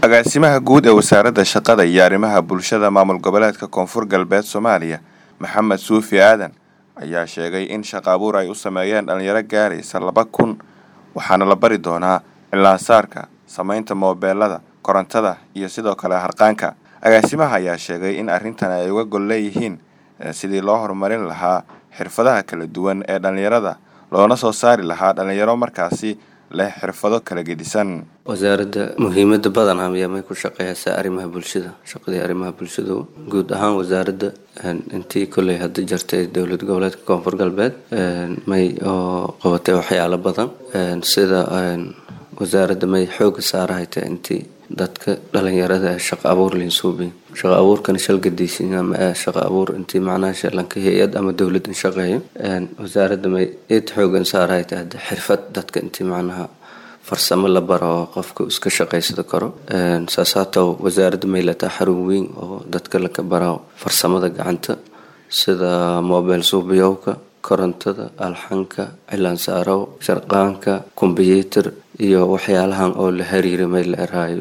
agaasimaha guud ee wasaaradda shaqada iyo arrimaha bulshada maamul goboleedka koonfur galbeed soomaaliya maxamed suufi aadan ayaa sheegay in shaqa abuur ay u sameeyeen dhalinyaro gaaraysa laba kun waxaana la bari doonaa cilaasaarka samaynta moobeelada korontada iyo sidoo kale harqaanka agaasimaha ayaa sheegay in arrintan ay uga gol leeyihiin sidii loo horumarin lahaa xirfadaha kala duwan ee dhallinyarada loona soo saari lahaa dhalinyaro markaasi leh xirfado kala gedisan wasaaradda muhiimada badan ayaa may ku shaqeysaa arrimaha bulshada shaqadii arrimaha bulshadu guud ahaan wasaaradda intii kolley hadda jirtay dowlad goboleedka koonfur galbeed may oo qabatay waxyaalo badan sida wasaaradda may xooga saarahayta intii dadka dhalinyarada ee shaqa abuur linsuubi shaqa abuurkana shalgadiisin ama shaqa abuur intii macnaha shalanka hay-ad ama dowlad in shaqeeyo wasaaradda may eed xoogan saarahayta hadda xirfad dadka intii macnaha farsamo la baro oo qofka iska shaqaysado karo saasaato wasaaradda may lataa xarun weyn oo dadka laka baro farsamada gacanta sida mobile suubiyowka korontada alxanka cilaansaarow sharqaanka kombyuutar iyo waxyaalahan oo la xiriira may la eraayo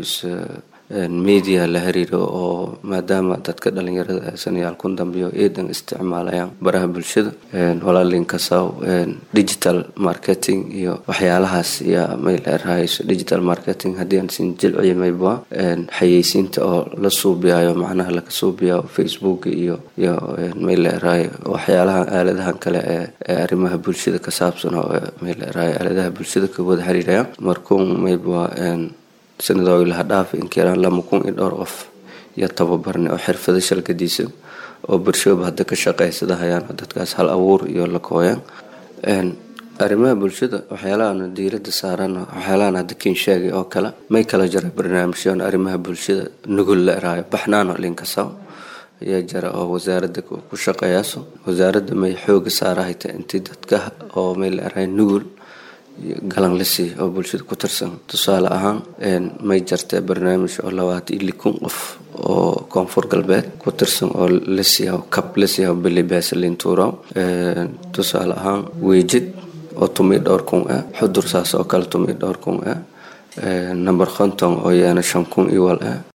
media la xiriiro oo maadaama dadka dhalinyarada sanayaal kun dambeyo eedan isticmaalayaan baraha bulshada walaalinkasaw digital marketing iyo waxyaalahaas yaa may la eraayo digital marketing haddii aan sin jilciyo mayba xayeysiinta oo la suubiyayo macnaha laga suubiyayo facebook iyo iyo may la eraayo waxyaalaha aaladahan kale ee arrimaha bulshada ka saabsan oo may la eraayo aaladaha bulshada ka wada xiriiraya markuun mayba sanadooyi laha dhaafa inkiraan lama kun iyo dhowr qof iyo tababarne oo xirfado shalgadiisa oo bulshooba hadda ka shaqeysada hayaan oo dadkaas hal abuur iyo la kooyaan arrimaha bulshada waxyaalahan diirada saaran waxyaalahan hadda kiin sheegay oo kale may kala jira barnaamijyoon arrimaha bulshada nugul la eraayo baxnaano linkasaw ayaa jira oo wasaaradda ku shaqeeyaaso wasaaradda may xooga saarahayta intii dadka oo may la eraayo nugul galan la siiya oo bulshada ku tirsan tusaale ahaan may jartee barnaamij oo labaatan iyo likun qof oo koonfur galbeed ku tirsan oo la siiya kab la siiya bilibaasa lintuuro tusaale ahaan weejid oo tumi dhowr kun ah xudur saas oo kale tumi dhowr kun ah number konton oo yaana shan kun iyo wal ah